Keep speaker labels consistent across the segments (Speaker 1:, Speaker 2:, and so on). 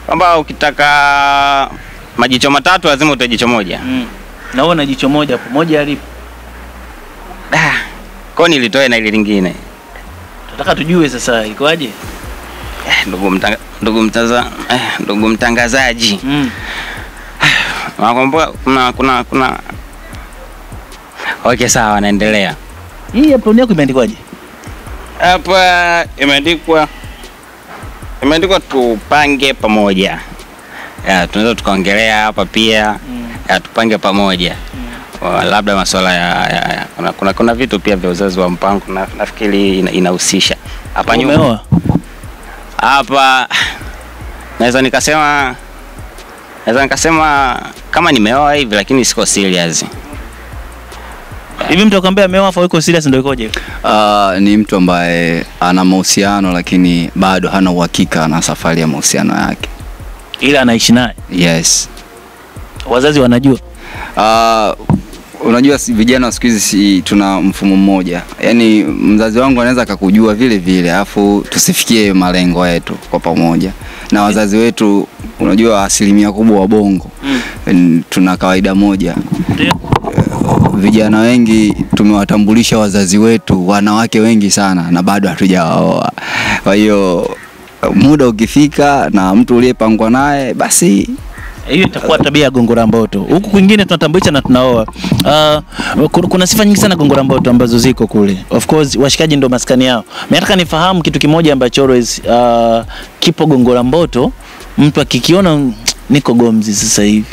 Speaker 1: kwamba ukitaka majicho matatu lazima utoe jicho moja.
Speaker 2: Mm. Na wewe na jicho moja hapo, moja alipo.
Speaker 1: Da. Kwa hiyo nilitoe na ile lingine.
Speaker 2: Tunataka tujue sasa ikoaje?
Speaker 1: Eh, ndugu mtanga, ndugu mtaza, eh, ndugu mtangazaji.
Speaker 2: Mm.
Speaker 1: Nakumbuka kuna kuna kuna Okay, sawa, naendelea.
Speaker 2: Hii apron yako imeandikwaje?
Speaker 1: Hapa imeandikwa imeandikwa tupange pamoja. Ya, tunaweza tukaongelea hapa pia
Speaker 2: Mm.
Speaker 1: ya, tupange pamoja Wa- labda masuala ya, ya, ya kuna, kuna, kuna vitu pia vya uzazi wa mpango na, nafikiri ina- inahusisha hapa nyuma
Speaker 2: Umeoa?
Speaker 1: hapa naweza nikasema naweza nikasema kama nimeoa hivi lakini siko serious
Speaker 2: Hivi mtu akwambia ameoa afa yuko serious ndio ikoje?
Speaker 3: Uh, ni mtu ambaye ana mahusiano lakini bado hana uhakika na safari ya mahusiano yake.
Speaker 2: Ila anaishi naye.
Speaker 3: Yes.
Speaker 2: Wazazi wanajua.
Speaker 3: Uh, unajua si- vijana wa siku hizi si tuna mfumo mmoja, yaani mzazi wangu anaweza akakujua vile vile, alafu tusifikie malengo yetu kwa pamoja. Na wazazi wetu, unajua asilimia kubwa wa bongo mm. tuna kawaida moja
Speaker 2: Ndio.
Speaker 3: vijana wengi tumewatambulisha wazazi wetu wanawake wengi sana na bado hatujawaoa. Kwa hiyo muda ukifika na mtu uliyepangwa naye basi
Speaker 2: Hiyo itakuwa tabia ya Gongora Mboto. Huku kwingine tunatambulisha na tunaoa. Uh, kuna, kuna sifa nyingi sana Gongora Mboto ambazo ziko kule. Of course washikaji ndo maskani yao. Mimi nataka nifahamu kitu kimoja ambacho always uh, kipo Gongora Mboto, mtu akikiona "Mm, niko Gomzi sasa hivi.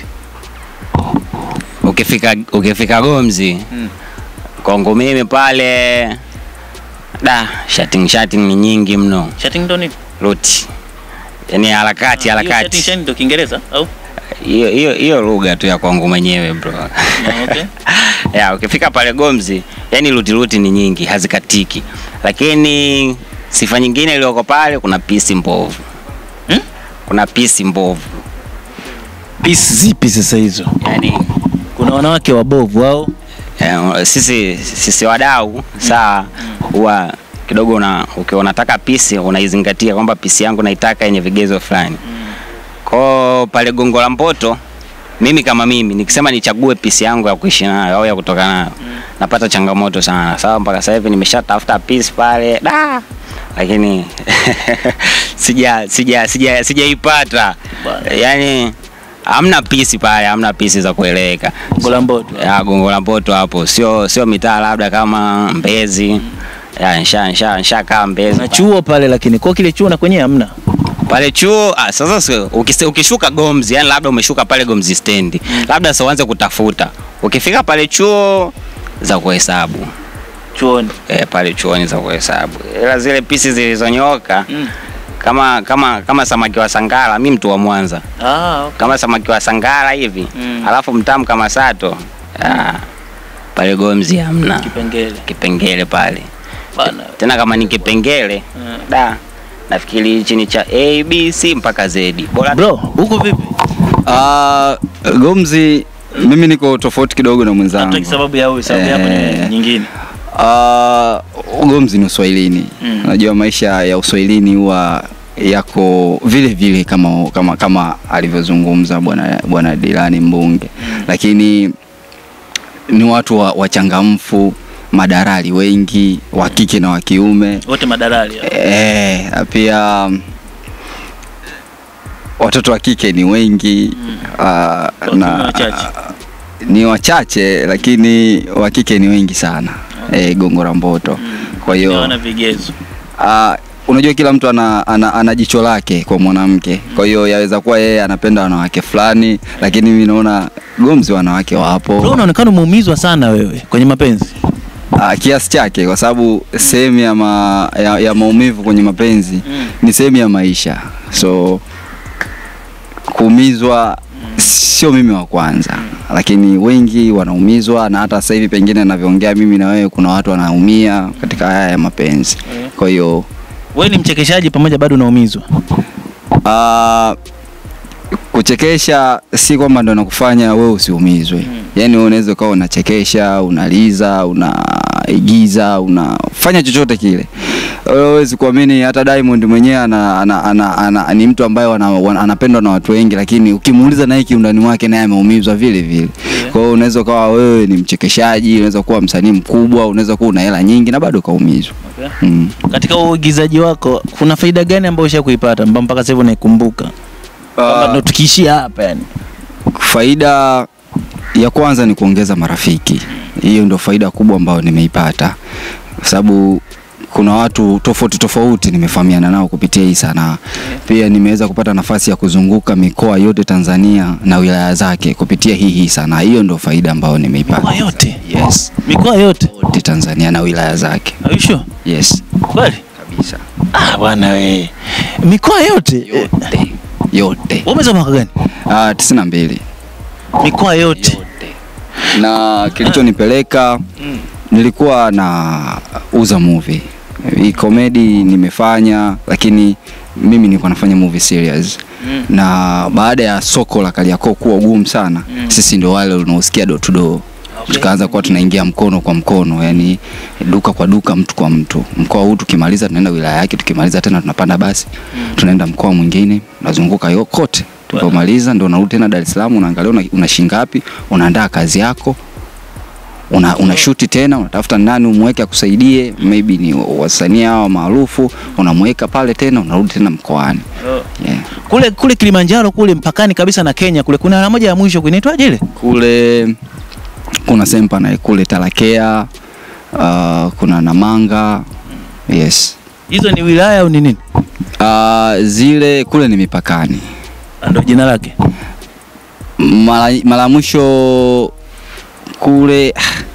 Speaker 1: ukifika ukifika Gomzi
Speaker 2: Mm.
Speaker 1: kwangu mimi pale da chatting chatting ni nyingi mno
Speaker 2: Chatting ndo nini?
Speaker 1: ruti yani harakati
Speaker 2: Hiyo chatting
Speaker 1: harakati
Speaker 2: chatting ndo Kiingereza au?
Speaker 1: hiyo hiyo hiyo lugha tu ya kwangu mwenyewe bro
Speaker 2: Ah, okay.
Speaker 1: ya ukifika pale Gomzi yani ruti ruti ni nyingi hazikatiki lakini sifa nyingine iliyoko pale kuna pisi mbovu
Speaker 2: Hmm?
Speaker 1: kuna pisi mbovu
Speaker 2: Peace zipi sasa hizo?
Speaker 1: yani
Speaker 2: Kuna wanawake wabovu au?
Speaker 1: Eh, sisi sisi wadau sawa, huwa kidogo una ukiwa unataka pisi unaizingatia kwamba pisi yangu naitaka yenye vigezo fulani. Kwa pale Gongo la Mboto, mimi kama mimi nikisema nichague pisi yangu ya kuishi nayo au ya kutoka nayo napata changamoto sana. Sawa, mpaka sasa hivi nimeshatafuta pisi pale da, lakini sija sija sija sijaipata.
Speaker 2: Bwana.
Speaker 1: Yani hamna pisi pale, hamna pisi za kueleweka
Speaker 2: Gongora Mboto.
Speaker 1: ya Gongo la Mboto hapo, sio sio mitaa labda kama Mbezi ya nsha nsha nsha kaa Mbezi
Speaker 2: Na chuo pale lakini kwa kile chuo na kwenye hamna.
Speaker 1: pale chuo. Ah, sasa si- ukise- ukishuka Gomzi, yani labda umeshuka pale Gomzi stendi, labda sasa uanze kutafuta. Ukifika pale chuo za kuhesabu
Speaker 2: Chuoni.
Speaker 1: eh, pale chuoni za kuhesabu, ila zile pisi zilizonyoka
Speaker 2: Mm.
Speaker 1: kama kama kama samaki wa Sangara, mi mtu wa Mwanza,
Speaker 2: Ah, okay.
Speaker 1: kama samaki wa Sangara hivi
Speaker 2: Mm.
Speaker 1: alafu mtamu kama Sato ah, pale Gomzi hamna
Speaker 2: Kipengele.
Speaker 1: kipengele pale
Speaker 2: Bana.
Speaker 1: tena kama ni kipengele
Speaker 2: Mm.
Speaker 1: da nafikiri hichi ni cha A B C mpaka Z bora
Speaker 2: Bro, huko vipi?
Speaker 3: uh, Gomzi mimi niko tofauti kidogo na mwenzangu.
Speaker 2: Hata sababu ya huyu, sababu yako ni
Speaker 3: Eh.
Speaker 2: nyingine.
Speaker 3: Uh, Gomzi ni Uswahilini.
Speaker 2: Mm.
Speaker 3: Unajua maisha ya Uswahilini huwa yako vile vile kama kama kama alivyozungumza bwana bwana Dilani Mbunge, lakini ni watu wa- wachangamfu, madarali wengi wa kike na wa kiume.
Speaker 2: Wote madalali. hao.
Speaker 3: Eh, na pia mm, watoto wa kike ni wengi ah,
Speaker 2: kiume wachache.
Speaker 3: ni wachache lakini wa kike ni wengi sana eh, Gongo la Mboto. Kwa hiyo
Speaker 2: Hawana vigezo.
Speaker 3: Ah, unajua kila mtu ana, ana, ana jicho lake kwa mwanamke. Kwa hiyo yaweza kuwa yeye anapenda wanawake fulani, lakini mimi naona Gomzi wanawake
Speaker 2: Bro,
Speaker 3: wapo
Speaker 2: unaonekana umeumizwa sana wewe kwenye mapenzi.
Speaker 3: ah, kiasi chake, kwa sababu sehemu ya, ma, ya, ya maumivu kwenye mapenzi
Speaker 2: Mm.
Speaker 3: ni sehemu ya maisha, so kuumizwa sio mimi wa kwanza, lakini wengi wanaumizwa, na hata sasa hivi pengine navyoongea mimi na wewe, kuna watu wanaumia katika haya ya mapenzi. Kwa hiyo
Speaker 2: Wewe ni mchekeshaji pamoja bado unaumizwa.
Speaker 3: Ah, kuchekesha si kwamba ndo nakufanya wewe usiumizwe. Yaani wewe unaweza ukawa unachekesha, unaliza, unaigiza, unafanya chochote kile. Wewe huwezi kuamini hata Diamond mwenyewe ana, ana, ana, ana, ni mtu ambaye wana, wana, anapendwa na watu wengi, lakini ukimuuliza naye kiundani mwake naye ameumizwa vile vile. Kwa hiyo unaweza ukawa wewe ni mchekeshaji, unaweza kuwa msanii mkubwa, unaweza kuwa una hela nyingi na bado ukaumizwa.
Speaker 2: Okay.
Speaker 3: Mm.
Speaker 2: Katika uigizaji wako kuna faida gani ambayo usha kuipata ambayo mpaka sasa hivi unaikumbuka? Kwamba ndo tukiishia hapa yani.
Speaker 3: Faida ya kwanza ni kuongeza marafiki. Hiyo ndio faida kubwa ambayo nimeipata, kwa sababu kuna watu tofauti tofauti nimefahamiana nao kupitia hii sanaa. Pia nimeweza kupata nafasi ya kuzunguka mikoa yote Tanzania na wilaya zake kupitia hii hii sanaa. Hiyo ndio faida ambayo nimeipata.
Speaker 2: Mikoa yote?
Speaker 3: Yes,
Speaker 2: Mikoa yote?
Speaker 3: yote Tanzania na wilaya zake.
Speaker 2: Are you sure?
Speaker 3: Yes,
Speaker 2: Kweli?
Speaker 3: kabisa.
Speaker 2: Ah bwana we. Mikoa yote? Eh,
Speaker 3: Yote. Yote.
Speaker 2: Wewe umesoma mwaka gani?
Speaker 3: Ah, 92.
Speaker 2: Mikoa yote.
Speaker 3: na kilichonipeleka nilikuwa na uza movie hii comedy nimefanya lakini mimi nilikuwa nafanya movie series na baada ya soko la Kariakoo kuwa gumu sana sisi ndio wale unaosikia door to door
Speaker 2: Okay.
Speaker 3: tukaanza kuwa tunaingia mkono kwa mkono yani duka kwa duka mtu kwa mtu mkoa huu tukimaliza tunaenda wilaya yake tukimaliza tena tunapanda basi tunaenda mkoa mwingine unazunguka yo kote tulipomaliza ndo unarudi tena Dar es Salaam unaangalia una, una shilingi ngapi unaandaa kazi yako una, una shuti tena unatafuta nani umweke akusaidie maybe ni wasanii hao maarufu unamweka pale tena unarudi tena mkoani yeah.
Speaker 2: Kule kule Kilimanjaro kule mpakani kabisa na Kenya kule kuna alama moja ya mwisho kuinaitwaje ile?
Speaker 3: kule kuna sempa na kule Talakea uh, kuna Namanga yes
Speaker 2: Hizo ni wilaya au ni nini?
Speaker 3: uh, zile kule ni mipakani
Speaker 2: Ah, Ndio jina lake.
Speaker 3: mara mara ya mwisho kule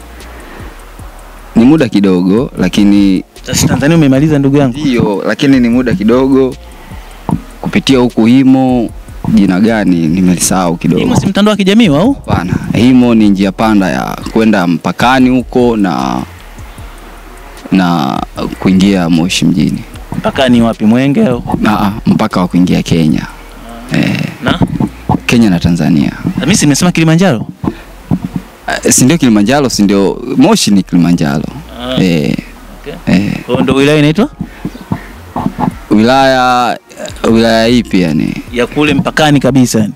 Speaker 3: ni muda kidogo lakini
Speaker 2: Sasa Tanzania umemaliza ndugu yangu.
Speaker 3: ndio lakini ni muda kidogo kupitia huku himo jina gani nimelisahau kidogo
Speaker 2: Himo si mtandao wa kijamii au?
Speaker 3: Hapana, himo ni njia panda ya kwenda mpakani huko na na kuingia Moshi mjini.
Speaker 2: Mpakani wapi Mwenge au?
Speaker 3: Aa, mpaka wa kuingia Kenya. Eh,
Speaker 2: Na?
Speaker 3: Kenya na Tanzania.
Speaker 2: Mimi si nimesema Kilimanjaro.
Speaker 3: Eh, si ndio Kilimanjaro, si ndio Moshi ni Kilimanjaro.
Speaker 2: Ah,
Speaker 3: Eh,
Speaker 2: okay.
Speaker 3: eh,
Speaker 2: Kwa hiyo ndio wilaya inaitwa
Speaker 3: wilaya wilaya ipi yani?
Speaker 2: ya kule mpakani kabisa yani.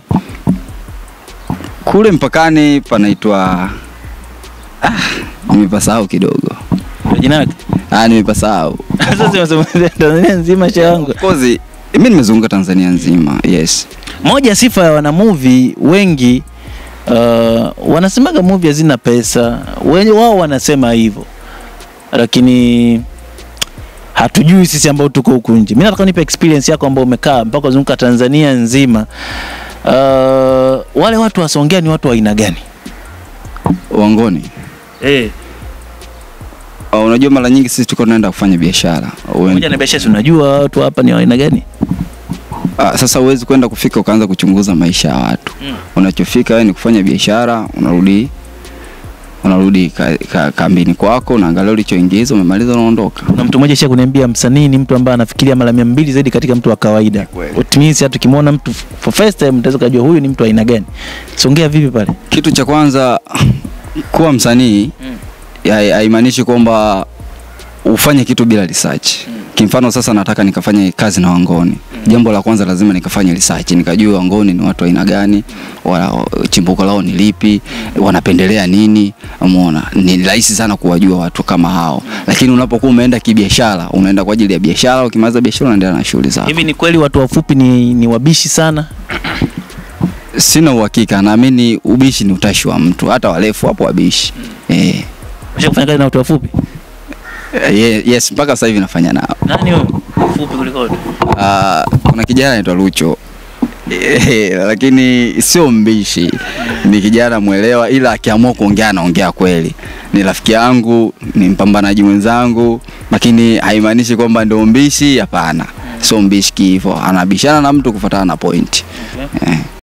Speaker 3: Kule mpakani panaitwa ah, nimepasahau kidogo.
Speaker 2: Ndio jina lake.
Speaker 3: Ah, nimepasahau.
Speaker 2: Sasa simesema Tanzania nzima cha yangu.
Speaker 3: Of course, mimi nimezunguka Tanzania nzima. Yes.
Speaker 2: Moja ya sifa ya wanamovie wengi uh, wanasemaga movie hazina pesa, wenye wao wanasema hivyo, lakini hatujui sisi ambao tuko huku nje. Mimi nataka nipe experience yako ambao umekaa mpaka uzunguka Tanzania nzima. Uh, wale watu wasongea ni watu wa aina gani?
Speaker 3: Wangoni.
Speaker 2: Eh,
Speaker 3: Uh, unajua mara nyingi sisi tuko tunaenda kufanya biashara. Uwe-
Speaker 2: moja na biashara, si unajua watu hapa ni wa aina gani?
Speaker 3: Ah, sasa huwezi kwenda kufika ukaanza kuchunguza maisha ya watu.
Speaker 2: Mm.
Speaker 3: Unachofika wewe ni kufanya biashara, unarudi unarudi ka, ka, kambini kwako, unaangalia ulichoingiza, umemaliza, unaondoka.
Speaker 2: Kuna mtu mmoja sha kuniambia msanii ni mtu ambaye anafikiria mara mia mbili zaidi katika mtu wa kawaida.
Speaker 3: Kweli.
Speaker 2: It means hata ukimwona mtu for first time utaweza kujua huyu ni mtu wa aina gani. Songea vipi pale?
Speaker 3: Kitu cha kwanza kuwa msanii
Speaker 2: Mm.
Speaker 3: ya- haimaanishi kwamba ufanye kitu bila research. Kimfano sasa nataka nikafanye kazi na Wangoni. Jambo la kwanza lazima nikafanye research, nikajua Wangoni ni watu wa aina gani, wa, chimbuko lao ni lipi, wanapendelea nini. Umeona, ni rahisi sana kuwajua watu kama hao. Lakini unapokuwa umeenda kibiashara, unaenda kwa ajili ya biashara, ukimaliza biashara unaendelea na shughuli zako.
Speaker 2: Hivi ni kweli watu wafupi ni, ni wabishi sana?
Speaker 3: Sina uhakika, naamini ubishi ni utashi wa mtu, hata warefu hapo wabishi. Eh.
Speaker 2: Usha kufanya kazi na watu wafupi?
Speaker 3: Ye- yes mpaka sasa hivi nafanya nao
Speaker 2: Nani wewe? Mfupi kuliko wote.
Speaker 3: Ah, kuna kijana anaitwa Lucho Eh, lakini sio mbishi ni kijana mwelewa ila akiamua kuongea anaongea kweli ni rafiki yangu ni mpambanaji mwenzangu lakini haimaanishi kwamba ndio mbishi hapana sio mbishi hivyo anabishana na mtu kufuatana na point
Speaker 2: Okay.
Speaker 3: eh.